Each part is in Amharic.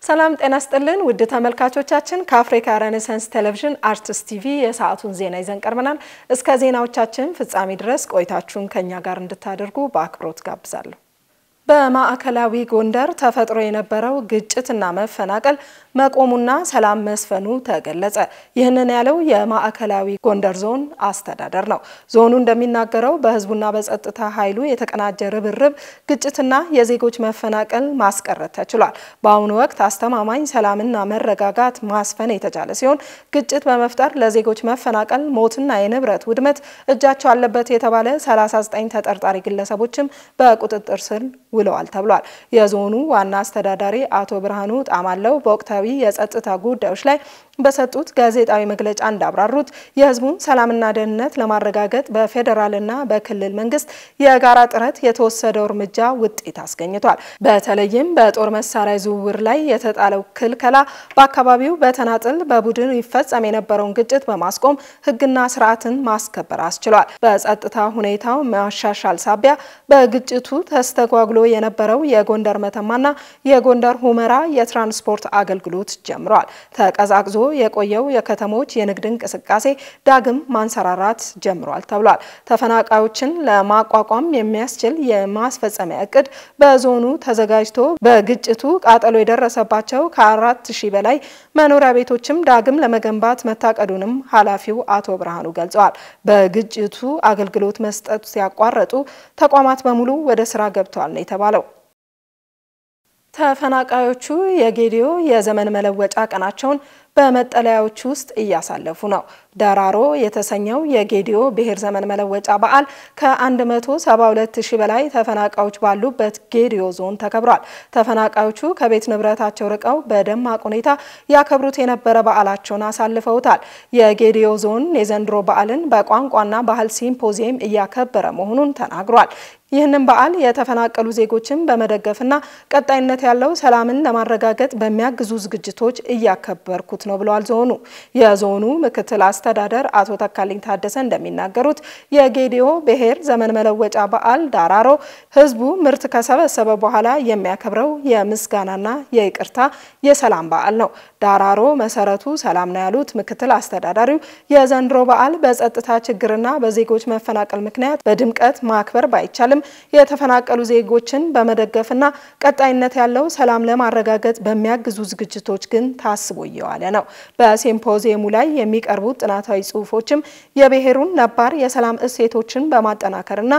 ሰላም ጤና ስጥልን ውድ ተመልካቾቻችን፣ ከአፍሪካ ሬኔሳንስ ቴሌቪዥን አርትስ ቲቪ የሰዓቱን ዜና ይዘን ቀርበናል። እስከ ዜናዎቻችን ፍጻሜ ድረስ ቆይታችሁን ከኛ ጋር እንድታደርጉ በአክብሮት ጋብዛለሁ። በማዕከላዊ ጎንደር ተፈጥሮ የነበረው ግጭትና መፈናቀል መቆሙና ሰላም መስፈኑ ተገለጸ። ይህንን ያለው የማዕከላዊ ጎንደር ዞን አስተዳደር ነው። ዞኑ እንደሚናገረው በሕዝቡና በጸጥታ ኃይሉ የተቀናጀ ርብርብ ግጭትና የዜጎች መፈናቀል ማስቀረት ተችሏል። በአሁኑ ወቅት አስተማማኝ ሰላምና መረጋጋት ማስፈን የተቻለ ሲሆን ግጭት በመፍጠር ለዜጎች መፈናቀል፣ ሞትና የንብረት ውድመት እጃቸው አለበት የተባለ 39 ተጠርጣሪ ግለሰቦችም በቁጥጥር ስር ውለዋል ተብሏል። የዞኑ ዋና አስተዳዳሪ አቶ ብርሃኑ ጣማለው በወቅታዊ የጸጥታ ጉዳዮች ላይ በሰጡት ጋዜጣዊ መግለጫ እንዳብራሩት የህዝቡን ሰላምና ደህንነት ለማረጋገጥ በፌዴራልና በክልል መንግስት የጋራ ጥረት የተወሰደው እርምጃ ውጤት አስገኝቷል። በተለይም በጦር መሳሪያ ዝውውር ላይ የተጣለው ክልከላ በአካባቢው በተናጥል በቡድን ይፈጸም የነበረውን ግጭት በማስቆም ህግና ስርዓትን ማስከበር አስችሏል። በጸጥታ ሁኔታው ማሻሻል ሳቢያ በግጭቱ ተስተጓጉሎ የነበረው የጎንደር መተማና የጎንደር ሁመራ የትራንስፖርት አገልግሎት ጀምረዋል። ተቀዛቅዞ የቆየው የከተሞች የንግድ እንቅስቃሴ ዳግም ማንሰራራት ጀምሯል ተብሏል። ተፈናቃዮችን ለማቋቋም የሚያስችል የማስፈጸሚያ እቅድ በዞኑ ተዘጋጅቶ በግጭቱ ቃጠሎ የደረሰባቸው ከአራት ሺህ በላይ መኖሪያ ቤቶችም ዳግም ለመገንባት መታቀዱንም ኃላፊው አቶ ብርሃኑ ገልጸዋል። በግጭቱ አገልግሎት መስጠት ሲያቋረጡ ተቋማት በሙሉ ወደ ስራ ገብተዋል ነው የተባለው። ተፈናቃዮቹ የጌዲዮ የዘመን መለወጫ ቀናቸውን በመጠለያዎች ውስጥ እያሳለፉ ነው። ደራሮ የተሰኘው የጌዲዮ ብሔር ዘመን መለወጫ በዓል ከ172 ሺህ በላይ ተፈናቃዮች ባሉበት ጌዲዮ ዞን ተከብሯል። ተፈናቃዮቹ ከቤት ንብረታቸው ርቀው በደማቅ ሁኔታ ያከብሩት የነበረ በዓላቸውን አሳልፈውታል። የጌዲዮ ዞን የዘንድሮ በዓልን በቋንቋና ባህል ሲምፖዚየም እያከበረ መሆኑን ተናግሯል። ይህንን በዓል የተፈናቀሉ ዜጎችን በመደገፍና ቀጣይነት ያለው ሰላምን ለማረጋገጥ በሚያግዙ ዝግጅቶች እያከበርኩት ነው ብለዋል ዞኑ። የዞኑ ምክትል አስተዳደር አቶ ተካልኝ ታደሰ እንደሚናገሩት የጌዲዮ ብሔር ዘመን መለወጫ በዓል ዳራሮ ሕዝቡ ምርት ከሰበሰበ በኋላ የሚያከብረው የምስጋናና የይቅርታ የሰላም በዓል ነው። ዳራሮ መሰረቱ ሰላም ነው ያሉት ምክትል አስተዳዳሪው የዘንድሮ በዓል በጸጥታ ችግርና በዜጎች መፈናቀል ምክንያት በድምቀት ማክበር ባይቻልም የተፈናቀሉ ዜጎችን በመደገፍና ቀጣይነት ያለው ሰላም ለማረጋገጥ በሚያግዙ ዝግጅቶች ግን ታስቦ እየዋለ ነው። በሲምፖዚየሙ ላይ የሚቀርቡት ጥናታዊ ጽሑፎችም የብሔሩን ነባር የሰላም እሴቶችን በማጠናከርና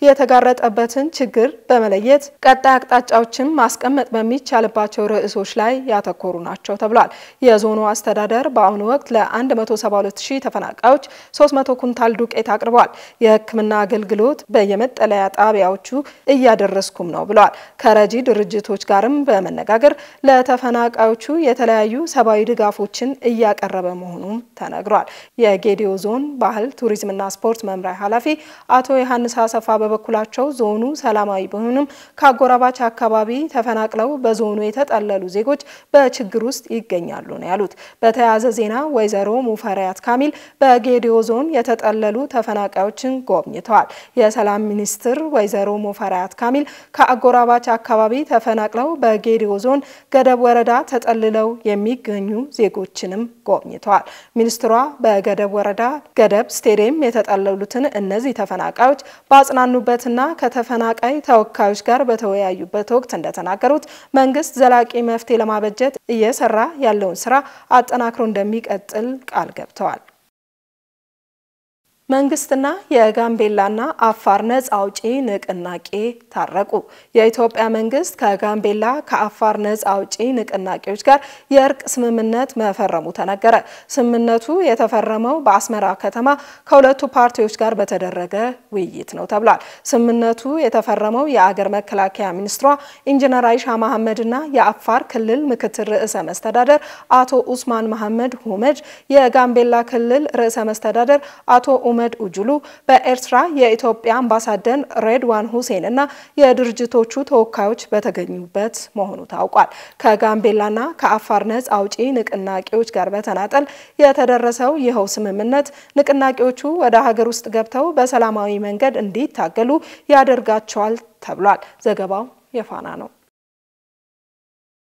የተጋረጠበትን ችግር በመለየት ቀጣይ አቅጣጫዎችን ማስቀመጥ በሚቻልባቸው ርዕሶች ላይ ያተኮሩ ናቸው ተብሏል። የዞኑ አስተዳደር በአሁኑ ወቅት ለ172 ሺህ ተፈናቃዮች 300 ኩንታል ዱቄት አቅርበዋል። የሕክምና አገልግሎት በየመጠለያ ጣቢያዎቹ እያደረስኩም ነው ብለዋል። ከረጂ ድርጅቶች ጋርም በመነጋገር ለተፈናቃዮቹ የተለያዩ ሰብአዊ ድጋፎችን እያቀረበ መሆኑም ተነግሯል። የጌዲዮ ዞን ባህል ቱሪዝምና ስፖርት መምሪያ ኃላፊ አቶ ዮሐንስ አሰፋ በበኩላቸው ዞኑ ሰላማዊ ቢሆንም ከአጎራባች አካባቢ ተፈናቅለው በዞኑ የተጠለሉ ዜጎች በችግር ውስጥ ይገኛሉ ነው ያሉት። በተያያዘ ዜና ወይዘሮ ሙፈሪያት ካሚል በጌዲዮ ዞን የተጠለሉ ተፈናቃዮችን ጎብኝተዋል። የሰላም ሚኒስትር ወይዘሮ ሙፈሪያት ካሚል ከአጎራባች አካባቢ ተፈናቅለው በጌዲዮ ዞን ገደብ ወረዳ ተጠልለው የሚገኙ ዜጎችንም ጎብኝተዋል። ሚኒስትሯ በገደብ ወረዳ ገደብ ስቴዲየም የተጠለሉትን እነዚህ ተፈናቃዮች ባጽናኑበትና ከተፈናቃይ ተወካዮች ጋር በተወያዩበት ወቅት እንደተናገሩት መንግስት ዘላቂ መፍትሄ ለማበጀት እየሰራ ያለውን ስራ አጠናክሮ እንደሚቀጥል ቃል ገብተዋል። መንግስትና የጋምቤላና አፋር ነጻ አውጪ ንቅናቄ ታረቁ። የኢትዮጵያ መንግስት ከጋምቤላ ከአፋር ነጻ አውጪ ንቅናቄዎች ጋር የእርቅ ስምምነት መፈረሙ ተነገረ። ስምምነቱ የተፈረመው በአስመራ ከተማ ከሁለቱ ፓርቲዎች ጋር በተደረገ ውይይት ነው ተብሏል። ስምምነቱ የተፈረመው የአገር መከላከያ ሚኒስትሯ ኢንጂነር አይሻ መሐመድና የአፋር ክልል ምክትል ርዕሰ መስተዳደር አቶ ኡስማን መሐመድ ሁመድ፣ የጋምቤላ ክልል ርዕሰ መስተዳደር አቶ ኡመድ ኡጁሉ በኤርትራ የኢትዮጵያ አምባሳደር ሬድዋን ሁሴን እና የድርጅቶቹ ተወካዮች በተገኙበት መሆኑ ታውቋል። ከጋምቤላና ከአፋር ነጻ አውጪ ንቅናቄዎች ጋር በተናጠል የተደረሰው ይኸው ስምምነት ንቅናቄዎቹ ወደ ሀገር ውስጥ ገብተው በሰላማዊ መንገድ እንዲታገሉ ያደርጋቸዋል ተብሏል። ዘገባው የፋና ነው።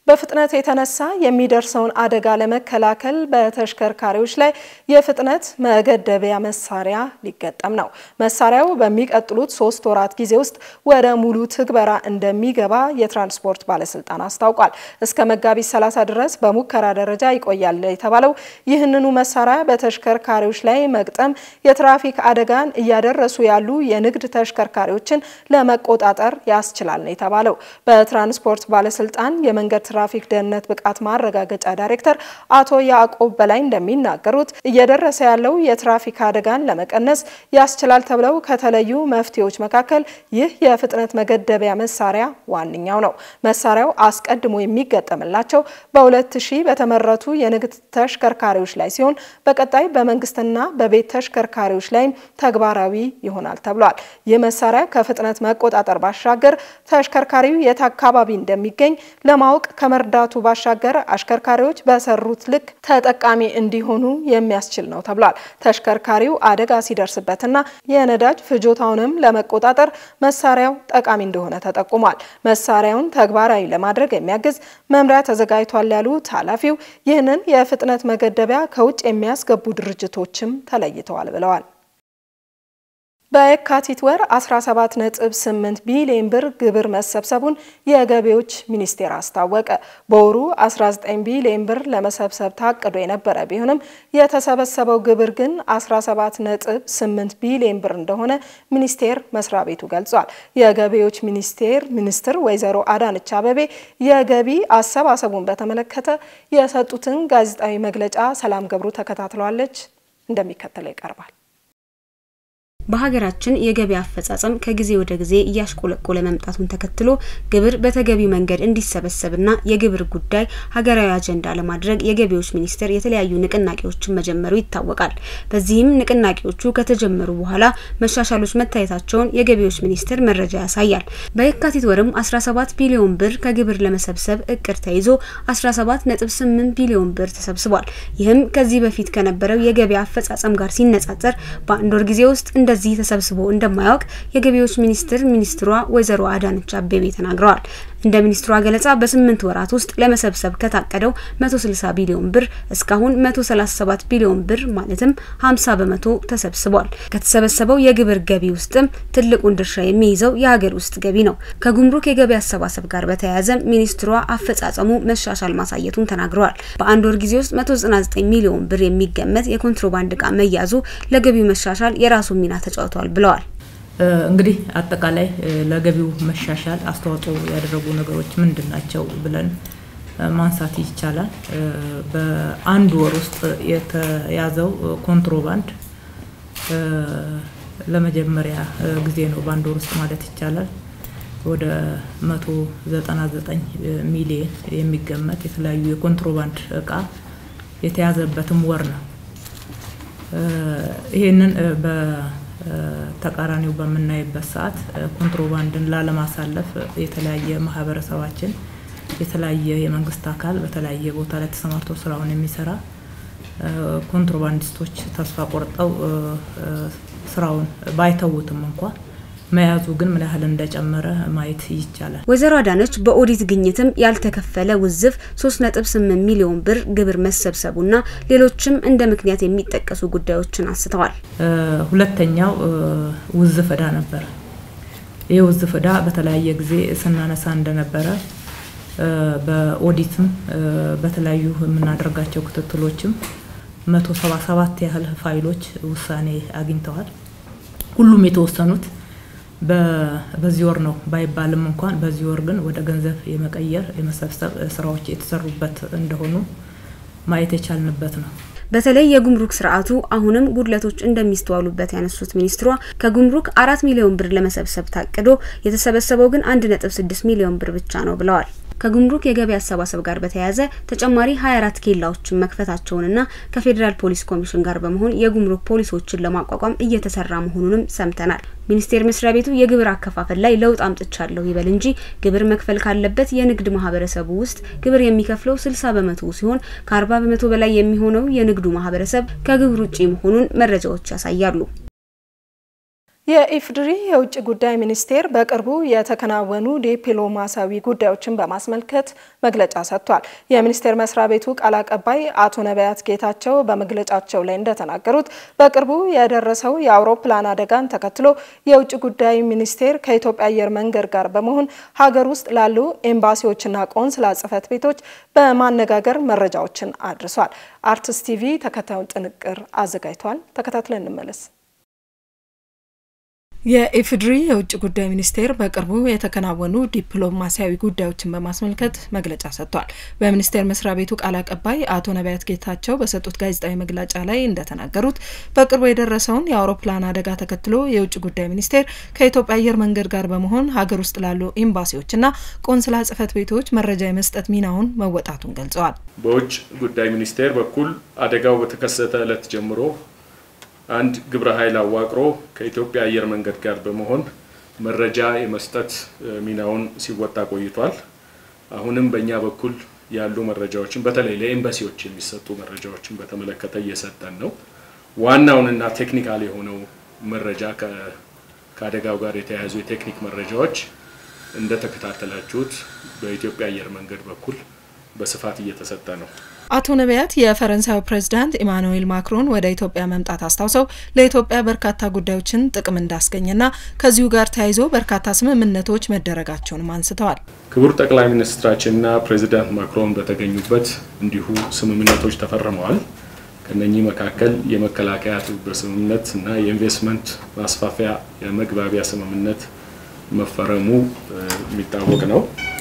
በፍጥነት የተነሳ የሚደርሰውን አደጋ ለመከላከል በተሽከርካሪዎች ላይ የፍጥነት መገደቢያ መሳሪያ ሊገጠም ነው። መሳሪያው በሚቀጥሉት ሶስት ወራት ጊዜ ውስጥ ወደ ሙሉ ትግበራ እንደሚገባ የትራንስፖርት ባለስልጣን አስታውቋል። እስከ መጋቢት 30 ድረስ በሙከራ ደረጃ ይቆያል የተባለው ይህንኑ መሳሪያ በተሽከርካሪዎች ላይ መግጠም የትራፊክ አደጋን እያደረሱ ያሉ የንግድ ተሽከርካሪዎችን ለመቆጣጠር ያስችላል ነው የተባለው። በትራንስፖርት ባለስልጣን የመንገድ ትራፊክ ደህንነት ብቃት ማረጋገጫ ዳይሬክተር አቶ ያዕቆብ በላይ እንደሚናገሩት እየደረሰ ያለው የትራፊክ አደጋን ለመቀነስ ያስችላል ተብለው ከተለዩ መፍትሄዎች መካከል ይህ የፍጥነት መገደቢያ መሳሪያ ዋነኛው ነው። መሳሪያው አስቀድሞ የሚገጠምላቸው በሁለት ሺህ በተመረቱ የንግድ ተሽከርካሪዎች ላይ ሲሆን በቀጣይ በመንግስትና በቤት ተሽከርካሪዎች ላይም ተግባራዊ ይሆናል ተብሏል። ይህ መሳሪያ ከፍጥነት መቆጣጠር ባሻገር ተሽከርካሪው የት አካባቢ እንደሚገኝ ለማወቅ ከመርዳቱ ባሻገር አሽከርካሪዎች በሰሩት ልክ ተጠቃሚ እንዲሆኑ የሚያስችል ነው ተብሏል። ተሽከርካሪው አደጋ ሲደርስበትና የነዳጅ ፍጆታውንም ለመቆጣጠር መሳሪያው ጠቃሚ እንደሆነ ተጠቁሟል። መሳሪያውን ተግባራዊ ለማድረግ የሚያግዝ መምሪያ ተዘጋጅቷል ያሉት ኃላፊው ይህንን የፍጥነት መገደቢያ ከውጭ የሚያስገቡ ድርጅቶችም ተለይተዋል ብለዋል። በየካቲት ወር 17.8 ቢሊዮን ብር ግብር መሰብሰቡን የገቢዎች ሚኒስቴር አስታወቀ። በወሩ 19 ቢሊዮን ብር ለመሰብሰብ ታቅዶ የነበረ ቢሆንም የተሰበሰበው ግብር ግን 17.8 ቢሊዮን ብር እንደሆነ ሚኒስቴር መስሪያ ቤቱ ገልጿል። የገቢዎች ሚኒስቴር ሚኒስትር ወይዘሮ አዳነች አቤቤ የገቢ አሰባሰቡን በተመለከተ የሰጡትን ጋዜጣዊ መግለጫ ሰላም ገብሩ ተከታትለዋለች፣ እንደሚከተለው ይቀርባል። በሀገራችን የገቢ አፈጻጸም ከጊዜ ወደ ጊዜ እያሽቆለቆለ መምጣቱን ተከትሎ ግብር በተገቢው መንገድ እንዲሰበሰብና የግብር ጉዳይ ሀገራዊ አጀንዳ ለማድረግ የገቢዎች ሚኒስቴር የተለያዩ ንቅናቄዎችን መጀመሩ ይታወቃል። በዚህም ንቅናቄዎቹ ከተጀመሩ በኋላ መሻሻሎች መታየታቸውን የገቢዎች ሚኒስቴር መረጃ ያሳያል። በየካቲት ወርም 17 ቢሊዮን ብር ከግብር ለመሰብሰብ እቅድ ተይዞ 17.8 ቢሊዮን ብር ተሰብስቧል። ይህም ከዚህ በፊት ከነበረው የገቢ አፈጻጸም ጋር ሲነጻጸር በአንድ ወር ጊዜ ውስጥ እንደ እንደዚህ ተሰብስቦ እንደማያውቅ የገቢዎች ሚኒስቴር ሚኒስትሯ ወይዘሮ አዳነች አቤቤ ተናግረዋል። እንደ ሚኒስትሯ ገለጻ በስምንት ወራት ውስጥ ለመሰብሰብ ከታቀደው 160 ቢሊዮን ብር እስካሁን 137 ቢሊዮን ብር ማለትም 50 በመቶ ተሰብስቧል። ከተሰበሰበው የግብር ገቢ ውስጥም ትልቁን ድርሻ የሚይዘው የሀገር ውስጥ ገቢ ነው። ከጉምሩክ የገቢ አሰባሰብ ጋር በተያያዘ ሚኒስትሯ አፈጻጸሙ መሻሻል ማሳየቱን ተናግረዋል። በአንድ ወር ጊዜ ውስጥ 199 ሚሊዮን ብር የሚገመት የኮንትሮባንድ እቃ መያዙ ለገቢው መሻሻል የራሱን ሚና ተጫውተዋል ብለዋል። እንግዲህ አጠቃላይ ለገቢው መሻሻል አስተዋጽኦ ያደረጉ ነገሮች ምንድን ናቸው ብለን ማንሳት ይቻላል። በአንድ ወር ውስጥ የተያዘው ኮንትሮባንድ ለመጀመሪያ ጊዜ ነው፣ በአንድ ወር ውስጥ ማለት ይቻላል። ወደ 199 ሚሊዮን የሚገመት የተለያዩ የኮንትሮባንድ እቃ የተያዘበትም ወር ነው። ይህንን ተቃራኒው በምናይበት ሰዓት ኮንትሮባንድን ላለማሳለፍ የተለያየ ማህበረሰባችን የተለያየ የመንግስት አካል በተለያየ ቦታ ላይ ተሰማርቶ ስራውን የሚሰራ ኮንትሮባንዲስቶች ተስፋ ቆርጠው ስራውን ባይተውትም እንኳ መያዙ ግን ምን ያህል እንደጨመረ ማየት ይቻላል። ወይዘሮ አዳነች በኦዲት ግኝትም ያልተከፈለ ውዝፍ 3.8 ሚሊዮን ብር ግብር መሰብሰቡና ሌሎችም እንደ ምክንያት የሚጠቀሱ ጉዳዮችን አንስተዋል። ሁለተኛው ውዝፍ እዳ ነበረ። ይህ ውዝፍ እዳ በተለያየ ጊዜ ስናነሳ እንደነበረ በኦዲትም በተለያዩ የምናደርጋቸው ክትትሎችም 177 ያህል ፋይሎች ውሳኔ አግኝተዋል። ሁሉም የተወሰኑት በዚህ ወር ነው ባይባልም እንኳን በዚህ ወር ግን ወደ ገንዘብ የመቀየር የመሰብሰብ ስራዎች የተሰሩበት እንደሆኑ ማየት የቻልንበት ነው። በተለይ የጉምሩክ ስርዓቱ አሁንም ጉድለቶች እንደሚስተዋሉበት ያነሱት ሚኒስትሯ ከጉምሩክ አራት ሚሊዮን ብር ለመሰብሰብ ታቅዶ የተሰበሰበው ግን አንድ ነጥብ ስድስት ሚሊዮን ብር ብቻ ነው ብለዋል። ከጉምሩክ የገቢ አሰባሰብ ጋር በተያያዘ ተጨማሪ 24 ኬላዎችን መክፈታቸውንና ከፌዴራል ፖሊስ ኮሚሽን ጋር በመሆን የጉምሩክ ፖሊሶችን ለማቋቋም እየተሰራ መሆኑንም ሰምተናል። ሚኒስቴር መስሪያ ቤቱ የግብር አከፋፈል ላይ ለውጥ አምጥቻለሁ ይበል እንጂ ግብር መክፈል ካለበት የንግድ ማህበረሰቡ ውስጥ ግብር የሚከፍለው 60 በመቶ ሲሆን ከ40 በመቶ በላይ የሚሆነው የንግዱ ማህበረሰብ ከግብር ውጪ መሆኑን መረጃዎች ያሳያሉ። የኢፌዴሪ የውጭ ጉዳይ ሚኒስቴር በቅርቡ የተከናወኑ ዲፕሎማሲያዊ ጉዳዮችን በማስመልከት መግለጫ ሰጥቷል። የሚኒስቴር መስሪያ ቤቱ ቃል አቀባይ አቶ ነቢያት ጌታቸው በመግለጫቸው ላይ እንደተናገሩት በቅርቡ የደረሰው የአውሮፕላን አደጋን ተከትሎ የውጭ ጉዳይ ሚኒስቴር ከኢትዮጵያ አየር መንገድ ጋር በመሆን ሀገር ውስጥ ላሉ ኤምባሲዎችና ቆንስላ ጽሕፈት ቤቶች በማነጋገር መረጃዎችን አድርሷል። አርትስ ቲቪ ተከታዩን ጥንቅር አዘጋጅቷል። ተከታትለን እንመለስ። የኢፌዴሪ የውጭ ጉዳይ ሚኒስቴር በቅርቡ የተከናወኑ ዲፕሎማሲያዊ ጉዳዮችን በማስመልከት መግለጫ ሰጥቷል። በሚኒስቴር መስሪያ ቤቱ ቃል አቀባይ አቶ ነቢያት ጌታቸው በሰጡት ጋዜጣዊ መግለጫ ላይ እንደተናገሩት በቅርቡ የደረሰውን የአውሮፕላን አደጋ ተከትሎ የውጭ ጉዳይ ሚኒስቴር ከኢትዮጵያ አየር መንገድ ጋር በመሆን ሀገር ውስጥ ላሉ ኤምባሲዎችና ቆንስላ ጽሕፈት ቤቶች መረጃ የመስጠት ሚናውን መወጣቱን ገልጸዋል። በውጭ ጉዳይ ሚኒስቴር በኩል አደጋው በተከሰተ ዕለት ጀምሮ አንድ ግብረ ኃይል አዋቅሮ ከኢትዮጵያ አየር መንገድ ጋር በመሆን መረጃ የመስጠት ሚናውን ሲወጣ ቆይቷል። አሁንም በእኛ በኩል ያሉ መረጃዎችን በተለይ ለኤምባሲዎች የሚሰጡ መረጃዎችን በተመለከተ እየሰጠን ነው። ዋናውንና ቴክኒካል የሆነው መረጃ ከአደጋው ጋር የተያያዙ የቴክኒክ መረጃዎች እንደተከታተላችሁት በኢትዮጵያ አየር መንገድ በኩል በስፋት እየተሰጠ ነው። አቶ ነቢያት የፈረንሳዩ ፕሬዚዳንት ኢማኑኤል ማክሮን ወደ ኢትዮጵያ መምጣት አስታውሰው ለኢትዮጵያ በርካታ ጉዳዮችን ጥቅም እንዳስገኘና ከዚሁ ጋር ተያይዞ በርካታ ስምምነቶች መደረጋቸውንም አንስተዋል። ክቡር ጠቅላይ ሚኒስትራችንና ፕሬዚዳንት ማክሮን በተገኙበት እንዲሁ ስምምነቶች ተፈርመዋል። ከነኚህ መካከል የመከላከያ ትብብር ስምምነት እና የኢንቨስትመንት ማስፋፊያ የመግባቢያ ስምምነት መፈረሙ የሚታወቅ ነው።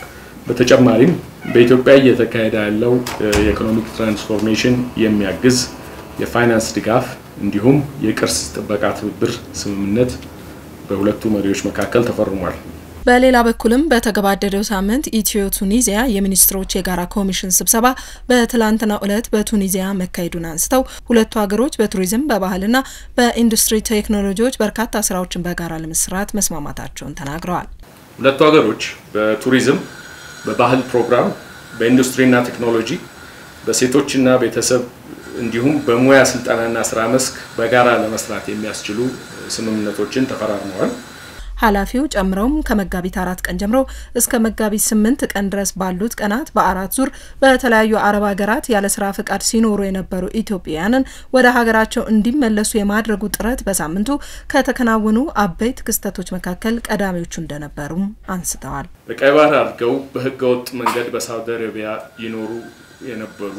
በተጨማሪም በኢትዮጵያ እየተካሄደ ያለው የኢኮኖሚክ ትራንስፎርሜሽን የሚያግዝ የፋይናንስ ድጋፍ እንዲሁም የቅርስ ጥበቃ ትብብር ስምምነት በሁለቱ መሪዎች መካከል ተፈርሟል። በሌላ በኩልም በተገባደደው ሳምንት ኢትዮ ቱኒዚያ የሚኒስትሮች የጋራ ኮሚሽን ስብሰባ በትላንትናው ዕለት በቱኒዚያ መካሄዱን አንስተው ሁለቱ ሀገሮች በቱሪዝም በባህልና በኢንዱስትሪ ቴክኖሎጂዎች በርካታ ስራዎችን በጋራ ለመስራት መስማማታቸውን ተናግረዋል። ሁለቱ ሀገሮች በቱሪዝም በባህል ፕሮግራም፣ በኢንዱስትሪና ቴክኖሎጂ፣ በሴቶችና ቤተሰብ እንዲሁም በሙያ ስልጠናና ስራ መስክ በጋራ ለመስራት የሚያስችሉ ስምምነቶችን ተፈራርመዋል። ኃላፊው ጨምረውም ከመጋቢት አራት ቀን ጀምሮ እስከ መጋቢት ስምንት ቀን ድረስ ባሉት ቀናት በአራት ዙር በተለያዩ አረብ ሀገራት ያለ ስራ ፍቃድ ሲኖሩ የነበሩ ኢትዮጵያውያንን ወደ ሀገራቸው እንዲመለሱ የማድረጉ ጥረት በሳምንቱ ከተከናወኑ አበይት ክስተቶች መካከል ቀዳሚዎቹ እንደነበሩም አንስተዋል። በቀይ ባህር አድርገው በህገወጥ መንገድ በሳውዲ አረቢያ ይኖሩ የነበሩ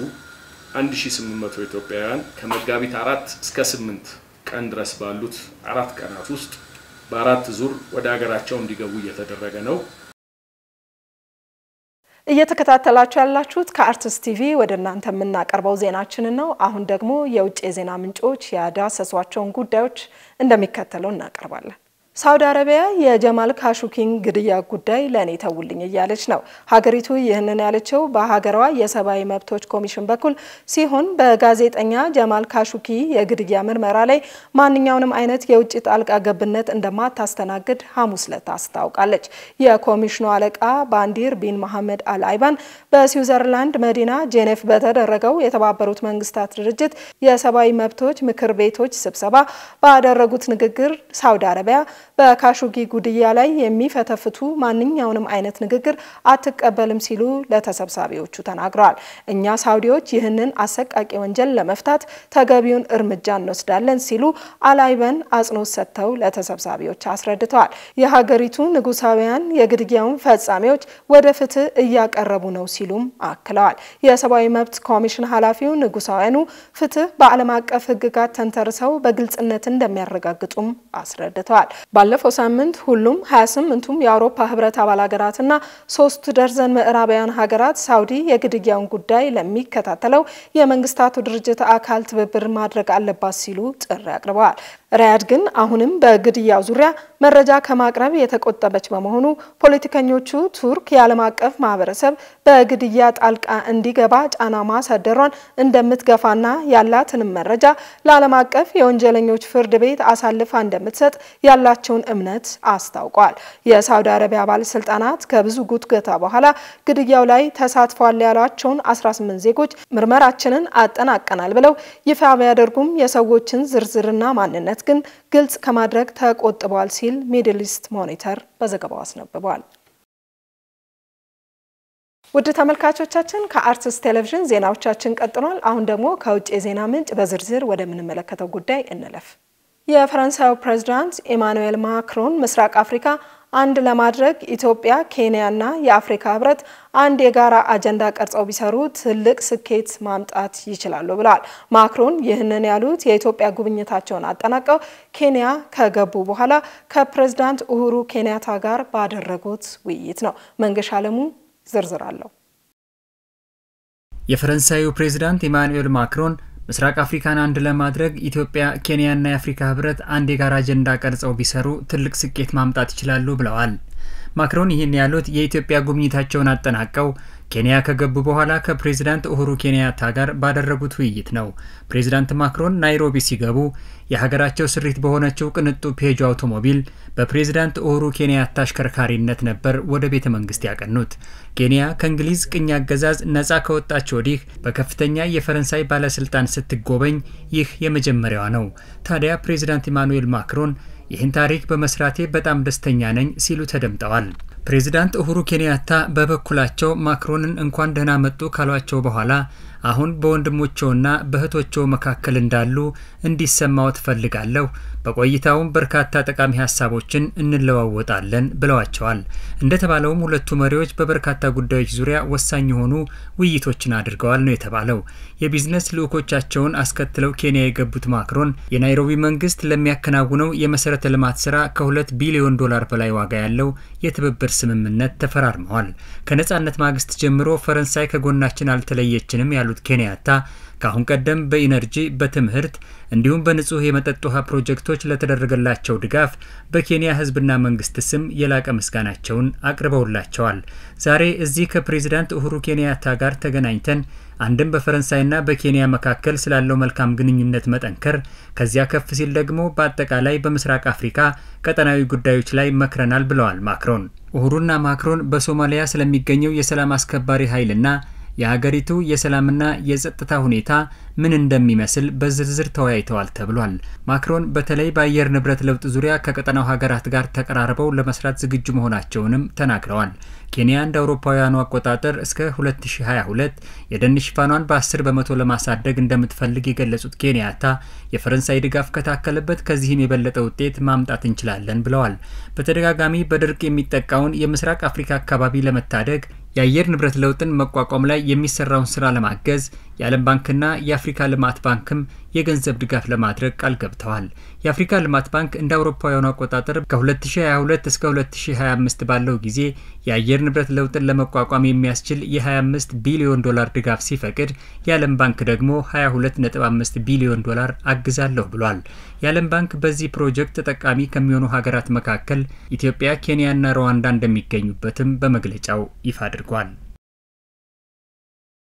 1800 ኢትዮጵያውያን ከመጋቢት አራት እስከ ስምንት ቀን ድረስ ባሉት አራት ቀናት ውስጥ በአራት ዙር ወደ ሀገራቸው እንዲገቡ እየተደረገ ነው። እየተከታተላችሁ ያላችሁት ከአርትስ ቲቪ ወደ እናንተ የምናቀርበው ዜናችንን ነው። አሁን ደግሞ የውጭ የዜና ምንጮች ያዳሰሷቸውን ጉዳዮች እንደሚከተለው እናቀርባለን። ሳውዲ አረቢያ የጀማል ካሾጊን ግድያ ጉዳይ ለእኔ ተውልኝ እያለች ነው። ሀገሪቱ ይህንን ያለችው በሀገሯ የሰብአዊ መብቶች ኮሚሽን በኩል ሲሆን በጋዜጠኛ ጀማል ካሾጊ የግድያ ምርመራ ላይ ማንኛውንም አይነት የውጭ ጣልቃ ገብነት እንደማታስተናግድ ሐሙስ ዕለት አስታውቃለች። የኮሚሽኑ አለቃ ባንዲር ቢን መሐመድ አል አይባን በስዊዘርላንድ መዲና ጄኔቭ በተደረገው የተባበሩት መንግስታት ድርጅት የሰብአዊ መብቶች ምክር ቤቶች ስብሰባ ባደረጉት ንግግር ሳውዲ አረቢያ በካሾጊ ጉድያ ላይ የሚፈተፍቱ ማንኛውንም አይነት ንግግር አትቀበልም ሲሉ ለተሰብሳቢዎቹ ተናግረዋል። እኛ ሳውዲዎች ይህንን አሰቃቂ ወንጀል ለመፍታት ተገቢውን እርምጃ እንወስዳለን ሲሉ አላይበን አጽንኦት ሰጥተው ለተሰብሳቢዎች አስረድተዋል። የሀገሪቱ ንጉሳውያን የግድያውን ፈጻሚዎች ወደ ፍትህ እያቀረቡ ነው ሲሉም አክለዋል። የሰብአዊ መብት ኮሚሽን ኃላፊው ንጉሳውያኑ ፍትህ በዓለም አቀፍ ሕግጋት ተንተርሰው በግልጽነት እንደሚያረጋግጡም አስረድተዋል። ባለፈው ሳምንት ሁሉም 28ቱም የአውሮፓ ህብረት አባል ሀገራትና ሶስት ደርዘን ምዕራባውያን ሀገራት ሳውዲ የግድያውን ጉዳይ ለሚከታተለው የመንግስታቱ ድርጅት አካል ትብብር ማድረግ አለባት ሲሉ ጥሪ አቅርበዋል። ሪያድ ግን አሁንም በግድያው ዙሪያ መረጃ ከማቅረብ የተቆጠበች በመሆኑ ፖለቲከኞቹ ቱርክ የዓለም አቀፍ ማህበረሰብ በግድያ ጣልቃ እንዲገባ ጫና ማሳደሯን እንደምትገፋና ያላትንም መረጃ ለዓለም አቀፍ የወንጀለኞች ፍርድ ቤት አሳልፋ እንደምትሰጥ ያላቸውን ያላቸውን እምነት አስታውቋል። የሳውዲ አረቢያ ባለስልጣናት ከብዙ ጉትገታ በኋላ ግድያው ላይ ተሳትፏል ያሏቸውን 18 ዜጎች ምርመራችንን አጠናቀናል ብለው ይፋ ቢያደርጉም የሰዎችን ዝርዝርና ማንነት ግን ግልጽ ከማድረግ ተቆጥቧል ሲል ሚድል ኢስት ሞኒተር በዘገባው አስነብቧል። ውድ ተመልካቾቻችን ከአርትስ ቴሌቪዥን ዜናዎቻችን ቀጥሏል። አሁን ደግሞ ከውጭ የዜና ምንጭ በዝርዝር ወደምንመለከተው ጉዳይ እንለፍ። የፈረንሳዩ ፕሬዝዳንት ኢማኑኤል ማክሮን ምስራቅ አፍሪካ አንድ ለማድረግ ኢትዮጵያ፣ ኬንያና የአፍሪካ ህብረት አንድ የጋራ አጀንዳ ቀርጸው ቢሰሩ ትልቅ ስኬት ማምጣት ይችላሉ ብለዋል። ማክሮን ይህንን ያሉት የኢትዮጵያ ጉብኝታቸውን አጠናቀው ኬንያ ከገቡ በኋላ ከፕሬዝዳንት ኡሁሩ ኬንያታ ጋር ባደረጉት ውይይት ነው። መንገሻ አለሙ ዝርዝር አለው። የፈረንሳዩ ፕሬዝዳንት ኢማኑኤል ማክሮን ምስራቅ አፍሪካን አንድ ለማድረግ ኢትዮጵያ፣ ኬንያና የአፍሪካ ህብረት አንድ የጋራ አጀንዳ ቀርጸው ቢሰሩ ትልቅ ስኬት ማምጣት ይችላሉ ብለዋል። ማክሮን ይህን ያሉት የኢትዮጵያ ጉብኝታቸውን አጠናቀው ኬንያ ከገቡ በኋላ ከፕሬዝዳንት ኡሁሩ ኬንያታ ጋር ባደረጉት ውይይት ነው። ፕሬዝዳንት ማክሮን ናይሮቢ ሲገቡ የሀገራቸው ስሪት በሆነችው ቅንጡ ፔጆ አውቶሞቢል በፕሬዝዳንት ኡሁሩ ኬንያታ አሽከርካሪነት ነበር ወደ ቤተ መንግስት ያቀኑት። ኬንያ ከእንግሊዝ ቅኝ አገዛዝ ነጻ ከወጣች ወዲህ በከፍተኛ የፈረንሳይ ባለስልጣን ስትጎበኝ ይህ የመጀመሪያዋ ነው። ታዲያ ፕሬዝዳንት ኢማኑኤል ማክሮን ይህን ታሪክ በመስራቴ በጣም ደስተኛ ነኝ ሲሉ ተደምጠዋል። ፕሬዚዳንት ኡሁሩ ኬንያታ በበኩላቸው ማክሮንን እንኳን ደህና መጡ ካሏቸው በኋላ አሁን በወንድሞቸውና በእህቶቸው መካከል እንዳሉ እንዲሰማው ትፈልጋለሁ። በቆይታውም በርካታ ጠቃሚ ሀሳቦችን እንለዋወጣለን ብለዋቸዋል። እንደተባለውም ሁለቱ መሪዎች በበርካታ ጉዳዮች ዙሪያ ወሳኝ የሆኑ ውይይቶችን አድርገዋል ነው የተባለው። የቢዝነስ ልዑኮቻቸውን አስከትለው ኬንያ የገቡት ማክሮን የናይሮቢ መንግስት ለሚያከናውነው የመሰረተ ልማት ስራ ከሁለት ቢሊዮን ዶላር በላይ ዋጋ ያለው የትብብር ስምምነት ተፈራርመዋል። ከነጻነት ማግስት ጀምሮ ፈረንሳይ ከጎናችን አልተለየችንም ያሉት ኬንያታ ከአሁን ቀደም በኢነርጂ፣ በትምህርት እንዲሁም በንጹህ የመጠጥ ውሃ ፕሮጀክቶች ለተደረገላቸው ድጋፍ በኬንያ ሕዝብና መንግስት ስም የላቀ ምስጋናቸውን አቅርበውላቸዋል። ዛሬ እዚህ ከፕሬዚዳንት ኡሁሩ ኬንያታ ጋር ተገናኝተን አንድም በፈረንሳይና በኬንያ መካከል ስላለው መልካም ግንኙነት መጠንከር፣ ከዚያ ከፍ ሲል ደግሞ በአጠቃላይ በምስራቅ አፍሪካ ቀጠናዊ ጉዳዮች ላይ መክረናል ብለዋል ማክሮን። ኡሁሩና ማክሮን በሶማሊያ ስለሚገኘው የሰላም አስከባሪ ኃይልና የሀገሪቱ የሰላምና የጸጥታ ሁኔታ ምን እንደሚመስል በዝርዝር ተወያይተዋል ተብሏል። ማክሮን በተለይ በአየር ንብረት ለውጥ ዙሪያ ከቀጠናው ሀገራት ጋር ተቀራርበው ለመስራት ዝግጁ መሆናቸውንም ተናግረዋል። ኬንያ እንደ አውሮፓውያኑ አቆጣጠር እስከ 2022 የደን ሽፋኗን በ10 በመቶ ለማሳደግ እንደምትፈልግ የገለጹት ኬንያታ የፈረንሳይ ድጋፍ ከታከለበት ከዚህም የበለጠ ውጤት ማምጣት እንችላለን ብለዋል። በተደጋጋሚ በድርቅ የሚጠቃውን የምስራቅ አፍሪካ አካባቢ ለመታደግ የአየር ንብረት ለውጥን መቋቋም ላይ የሚሰራውን ስራ ለማገዝ የዓለም ባንክና የአፍሪካ ልማት ባንክም የገንዘብ ድጋፍ ለማድረግ ቃል ገብተዋል። የአፍሪካ ልማት ባንክ እንደ አውሮፓውያኑ አቆጣጠር ከ2022 እስከ 2025 ባለው ጊዜ የአየር ንብረት ለውጥን ለመቋቋም የሚያስችል የ25 ቢሊዮን ዶላር ድጋፍ ሲፈቅድ የዓለም ባንክ ደግሞ 22.5 ቢሊዮን ዶላር አግዛለሁ ብሏል። የዓለም ባንክ በዚህ ፕሮጀክት ተጠቃሚ ከሚሆኑ ሀገራት መካከል ኢትዮጵያ፣ ኬንያና ሩዋንዳ እንደሚገኙበትም በመግለጫው ይፋ አድርጓል።